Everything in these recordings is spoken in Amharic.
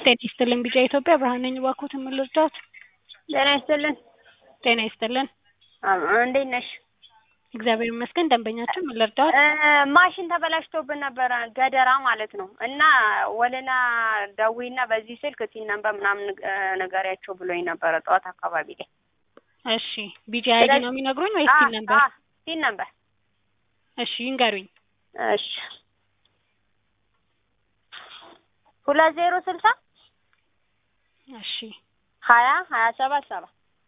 ጤና ይስጥልን ቢጫ ኢትዮጵያ ብርሃን ነኝ። እባክዎትን ምን ልርዳዎት? ጤና ይስጥልን። ጤና ይስጥልን። አዎ፣ እንዴት ነሽ? እግዚአብሔር ይመስገን። ደንበኛችን ምን ልርዳዎት? እ ማሽን ተበላሽቶብን ነበረ ገደራ ማለት ነው እና ወለላ ደዊና በዚህ ስልክ ሲን ነበር ምናምን እ ንገሪያቸው ብሎኝ ነበረ ጠዋት አካባቢ ላይ። እሺ ቢጂ አይዲ ነው የሚነግሩኝ ወይስ ሲን ነበር? ሲን ነበር። እሺ ይንገሩኝ። እሺ ሁለት ዜሮ ስልሳ እሺ ሀያ ሀያ ሰባት ሰባ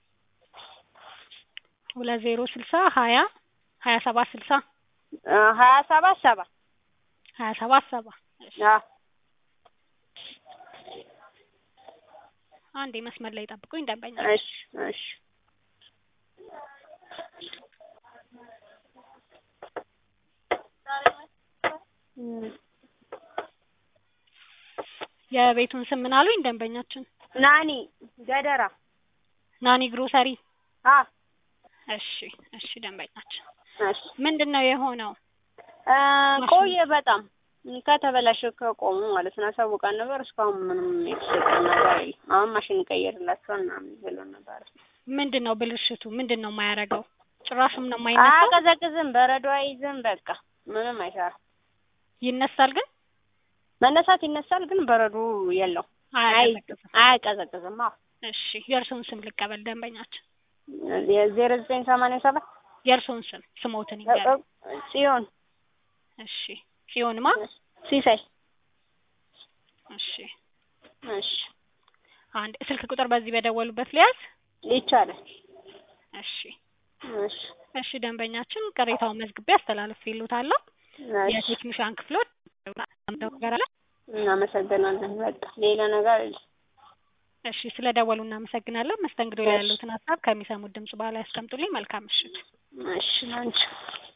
ሁለት ዜሮ ስልሳ ሀያ ሀያ ሰባት ስልሳ እ ሀያ ሰባት ሰባ ሀያ ሰባት ሰባ እሺ አዎ አንዴ መስመር ላይ ጠብቁኝ ደንበኛ እሺ እሺ የቤቱን ስም ምን አሉኝ ደንበኛችን? ናኒ ገደራ ናኒ ግሮሰሪ። አ እሺ እሺ ደንበኛችን እሺ ምንድን ነው የሆነው? እ ቆየ በጣም ከተበላሸ ከቆሙ ማለት ነው። አሳውቀን ነበር እስካሁን ምንም የተሰጠን ነገር የለም። አሁን ማሽን ቀይርላቸዋል ምናምን ብሎን ነበር። ምንድን ነው ብልሽቱ? ምንድን ነው የማያደርገው? ጭራሽም ነው የማይነሳው? አያቀዘቅዝም፣ በረዶ አይዝም፣ በቃ ምንም አይሰራም። ይነሳል ግን መነሳት ይነሳል፣ ግን በረዶ የለው አያቀዘቅዝም። አያቀዘቅዝም። አዎ እሺ የእርስዎን ስም ልቀበል ደንበኛችን። የዜሮ ዘጠኝ ሰማንያ ሰባት የእርስዎን ስም ስሞትን ይንገሩ። ጽዮን እሺ ጽዮንማ ሲሳይ እሺ እሺ አንድ ስልክ ቁጥር በዚህ በደወሉበት ሊያዝ ይቻላል። እሺ እሺ እሺ ደንበኛችን ቅሬታውን መዝግቤ አስተላልፌልዎታለሁ። የቴክኒሻን ክፍሎች ነገር አለ። እናመሰግናለን። በቃ ሌላ ነገር የለም። እሺ ስለ ደወሉ እናመሰግናለን። መስተንግዶ ላይ ያሉትን ሀሳብ ከሚሰሙት ድምጽ በኋላ ያስቀምጡልኝ። መልካም ምሽት። እሺ ላንቺ